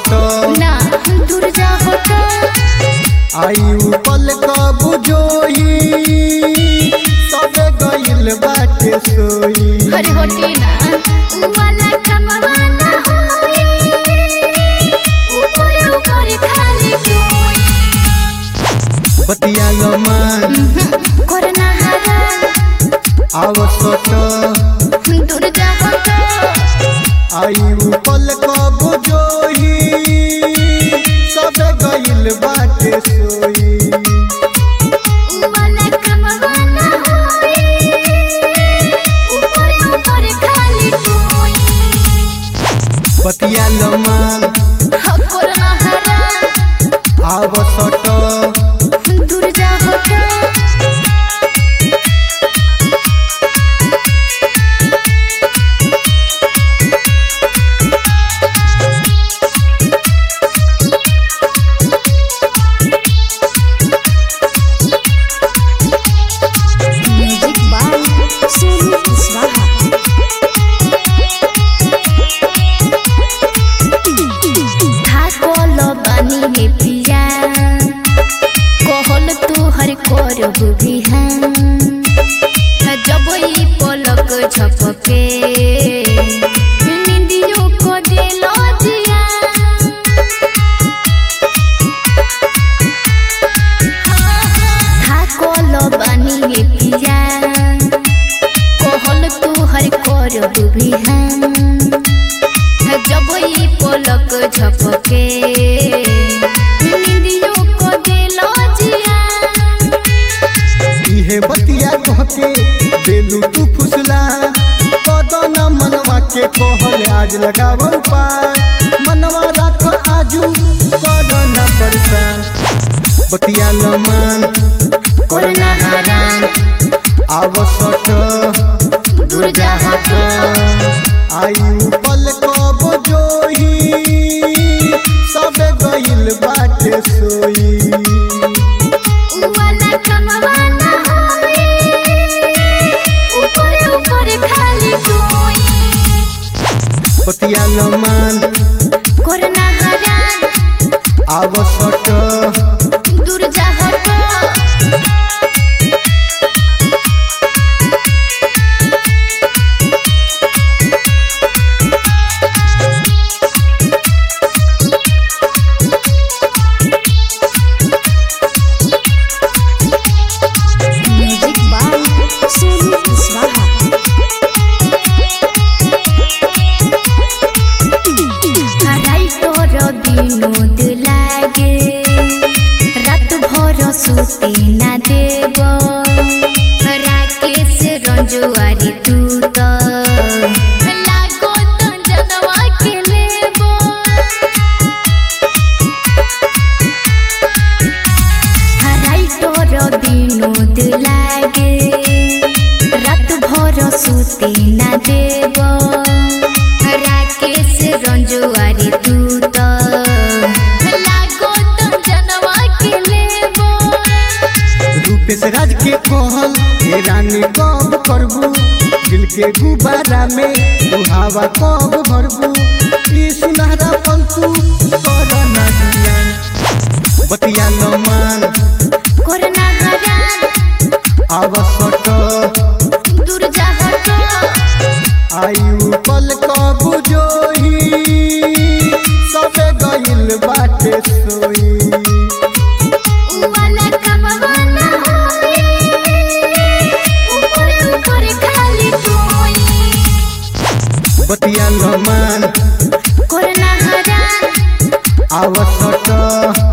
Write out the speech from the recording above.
सट ना दूर जा हटो आयु पल कब जोई सबे गइल बाटे सोई अरे होटी ना वाला कमवाना होई ऊपर ऊपर खाली कोई बतिया मान करना हरा आव सट दूर जा हटो आयु पल कब जोई सबे गइल बाटे सोई वाला कमवाना होई ऊपर ऊपर खाली कोई बतिया मान करना हरा आव सट दूर जा हटो म्यूजिक बाय सोनू कुशवाहा थाकल बानी हे पिया कहल तोहर करब बिहान जब ई पलक झपके निंदियो को दिल जिया थाकल बानी हे पिया कहल तोहर करब बिहान जब ई पलक झपके निंदियो को दिल जिया इहे बतिया कहके देलू तू फुसला कदन मनवा के कहल आज लगाव पार मनवा राख आजू कदन परेशान बतिया मान करना हराम आव सट दूर जा हटो आयु पल कब जोही सबे गइल बाटे सोई वाला कमवाना होई ऊपर ऊपर खाली कोई बतिया मान करना हराम आव सट दूर जा हटो म्यूजिक बाय सोनू कुशवाहा हराई तोर विनोद लागे रात भर सुते ना देव राकेश रंजुआरी तू तो लागो तो जनवा के लेबो हराई तोर विनोद लागे रात भर सुते ना देव राकेश रंजुआरी तू तो लागो तो जनवा के लेबो रूपेश राज के कहल हे रानी कब करबू दिल के गुब्बारा में तू हवा कब भरबू ई सुनहरा पल तू कर ना दिया बतिया न मान करना हराम आव सट दूर जा हटो आयु पल कब जोही सबे गइल बाटे सोई वाला कमवाना होई ऊपर ऊपर खाली कोई बतिया न मान करना हराम आव सट